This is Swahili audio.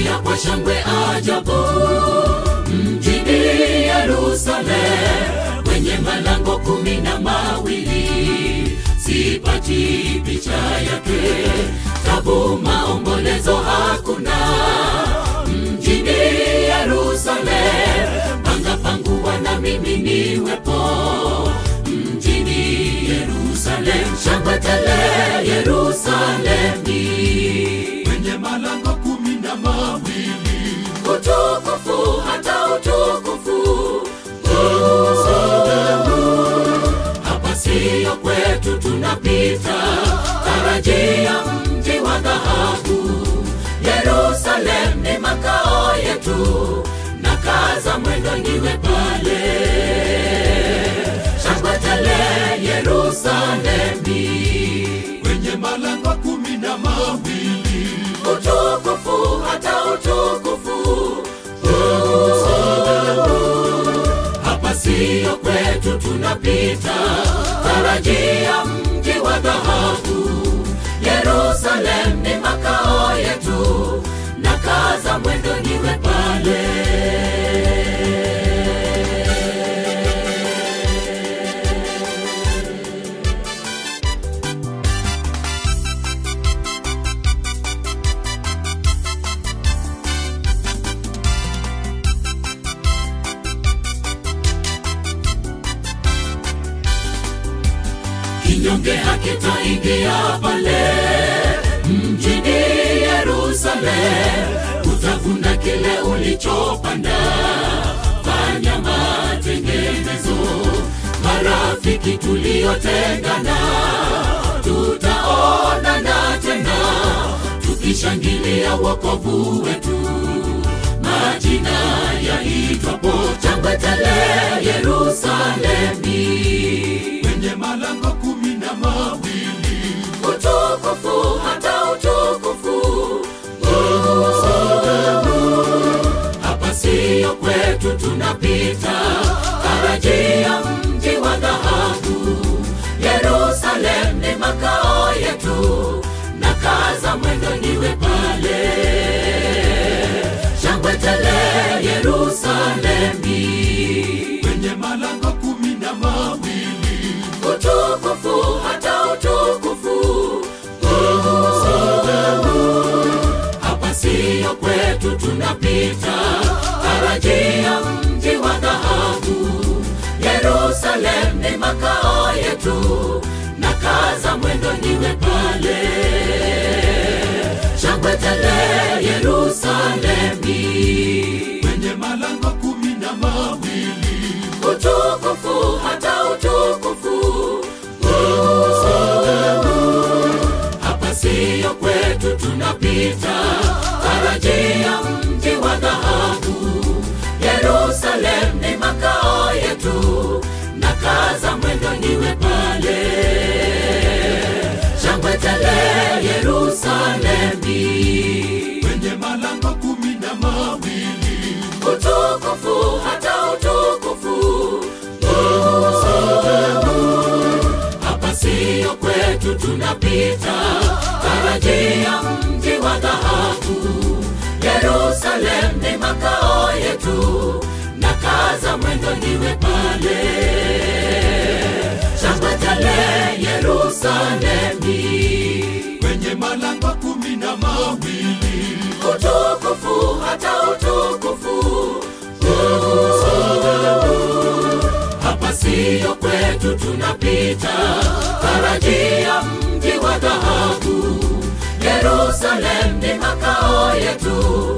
tunaingia kwa shangwe ajabu mjini Yerusalemu kwenye malango kumi na mawili sipati picha yake tabu maombolezo hakuna mjini Yerusalemu panga panguwa na mimi niwepo mjini Yerusalemu shangwe tele Yerusalemi kwenye malango kumi na mawili utukufu hata utukufu hapa siyo kwetu tunapita tarajia mji wa dhahabu Yerusalem ni makao yetu na kaza mwendo niwe pale shangwe tele Yerusalemi kwenye malango kumi na mawili utukufu hata utukufu hapa siyo kwetu tunapita tarajia mji wa dhahabu Yerusalem ni makao yetu na kaza mwendo niwe pale kinyonge hakitaingia pale mjini Yerusalemu, utavuna kile ulichopanda. Fanya matengenezo, marafiki tuliotengana, tutaonana tena tukishangilia wokovu wetu, majina yaitwapo changwe tele Yerusalemi kwenye malango kumi na mawili utukufu hata utukufu hapa siyo kwetu tunapita tarajia mji wa dhahabu Yerusalem ni makao yetu na kaza mwendo niwe pale shangwe tele Yerusalemi kwenye malango kumi na mawili utukufu hata utukufu hapa siyo kwetu tunapita tarajia mji wa dhahabu Yerusalem ni makao yetu na kaza mwendo niwe pale shangwe tele Yerusalemi kwenye malango kumi na mawili utukufu hata utukufu hapa siyo kwetu tunapita tarajia mji wa dhahabu Yerusalem ni makao yetu na kaza mwendo niwe pale shangwe tele Yerusalemi kwenye malango kumi na mawili utukufu hata utukufu hapa siyo kwetu tunapita tarajia mji wa dhahabu Yerusalem ni makao yetu na kaza mwendo niwe pale shangwe tele Yerusalemi kwenye malango kumi na mawili utukufu hata utukufu hapa siyo kwetu tunapita tarajia mji wa dhahabu Yerusalem ni makao yetu